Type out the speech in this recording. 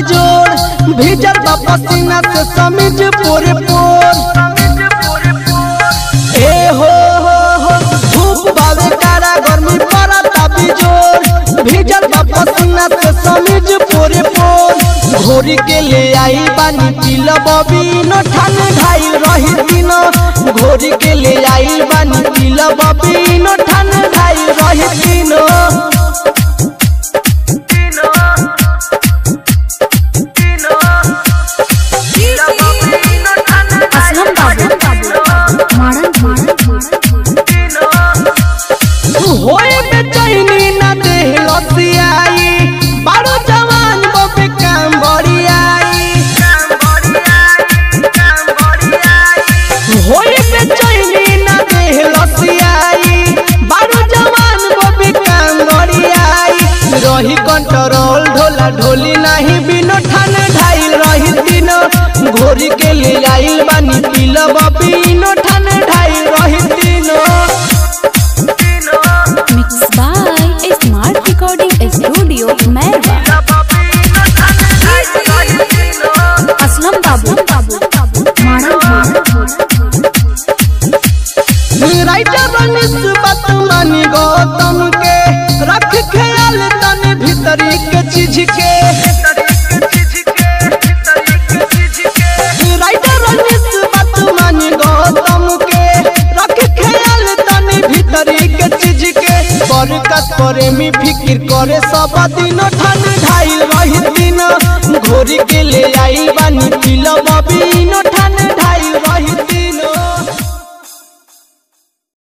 बिजोड़ भीजल बा पसीना से समिज पोरे पोर ए हो हो हो धूप बावे कारा गर्मी पड़ता बिजोड़ भीजल बा पसीना से समिज पोरे पोर घोरी के ले आई बानी पीला बबीनो ठन ढाई रही दिन घोरी के ले आई बानी पीला बबीनो ठन ढाई रही दिन असलम बाबू मारन मारन होए बेचैनी ना देह लसियाई बारो जवान बबे काम बड़ियाई होए बेचैनी ना देह लसियाई बारो जवान बबे काम बड़ियाई रही कंट्रोल ढोला ढोली नाही बिनो ठान ढाइल रही दिन घोरी के ले आइल बानी पीला बबीनो ठान ढाइल रही दिन mix by smart recording studio Mairwa Aslam Babu मारन मारन राइटर बनिस बात मानी गौतम के रख ख्याल तन भीतरी के चीज के राइटर बनिस बात मानी गौतम के रख ख्याल तन भीतरी के चीज के बरकत करे मी फिक्र करे सब दिन ठन ढाई रही दिन घोरी के ले आई बानी पिला बबीनो